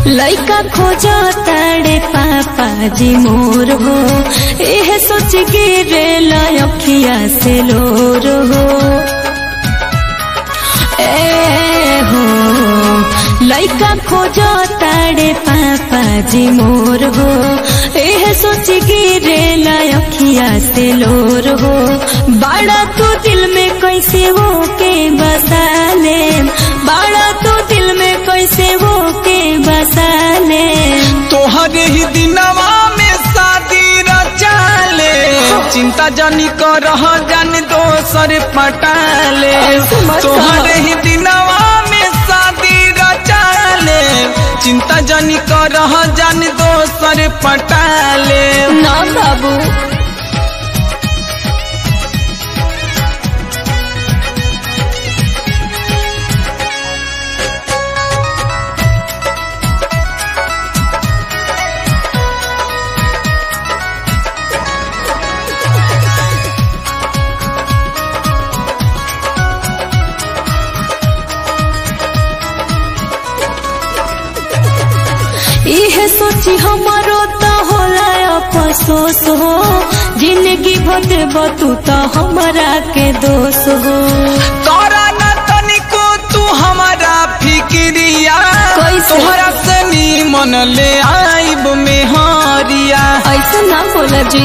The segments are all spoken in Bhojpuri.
लइका खोजो ताड़े पापा जी मोर हो एह सोच गिरे लखिया से लोर हो ए हो लइका खोजो ताड़े पापा जी मोर हो एह सोच गिरे लखिया से लोर हो बड़ा तू दिल में कैसे हो के बसा ले बड़ा तू दिल में कैसे हो के बसा ले तोहरे ही दिनवा में शादी रचाले चिंता जानी कर जान दोसर पटाले ऐसे मत कहो। तोहरे ही दिनवा में शादी रचाले चिंता जानी कर जान दोसर पटाले ना बाबू इहे सोची हमारो तो होला अफसोस हो जिंदगी भटे बतू तो हमारा के दोष हो तोरा न तनिको तू हमारा फिक्रिया कैसे? तोहरा से मन ले आइब में हरिया ऐसा ना बोला जी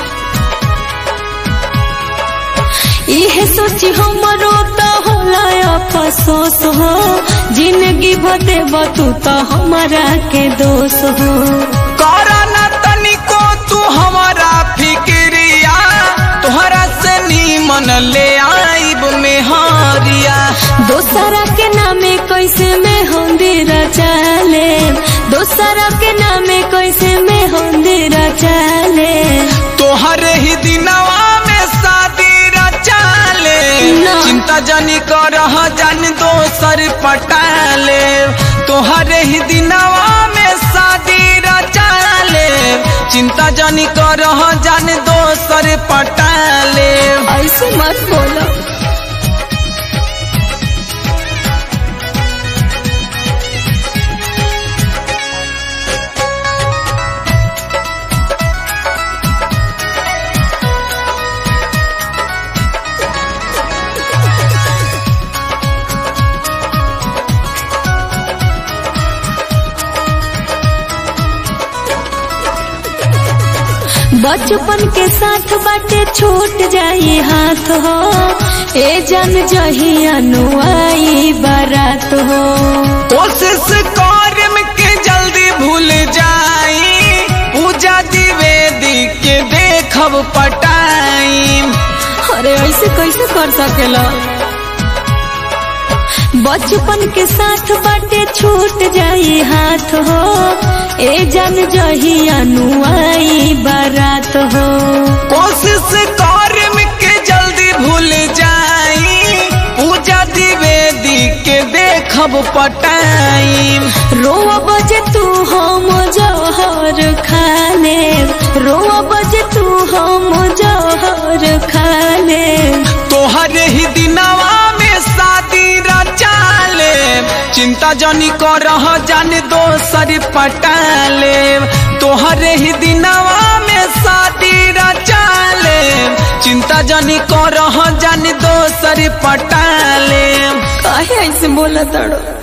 इहे सोची हमारो तो होला अफसोस हो जिंदगी भटे बतू तो हमारा के दोष हो करा न तनिको तू हमारा फिक्रिया तोहरा से मन ले आइब में हरिया दोसरा के नामे कैसे में होंदिरा चाले दोसरा के नामे कैसे में होंदिरा चाले तोहरे ही दिनवा में शादी रचाले ना। चिंता जानी कर जान दोसर पटाले तोहरे ही दिनवा में शादी रचाले चिंता जानी कर जान दोसर पटाले ऐसे मत बोलो बचपन के साथ बाटे छूट जाई हाथ हो ए जन जही अनुआई बारात हो कोशिश कर के जल्दी भूल जाई पूजा द्विवेदी के देखब पटाई अरे ऐसे कैसे कर सकेला बचपन के साथ बाटे छूट जाई हाथ हो ए जन जही अनुआई बारात हो कोशिश कर के जल्दी भूल जाई पूजा द्विवेदी के देखब पटाई रोआ बजे तू हम जहर खाले रोआ बजे तू हम जहर खाले तोहरे ही दिनवा में शादी रचाले चिंता जानी कर जान दोसर पटाले तोहरे ही दिनवा में शादी रचाले चिंता जानी कर जान दोसर पटाले काहे ऐसे बोला तड़ो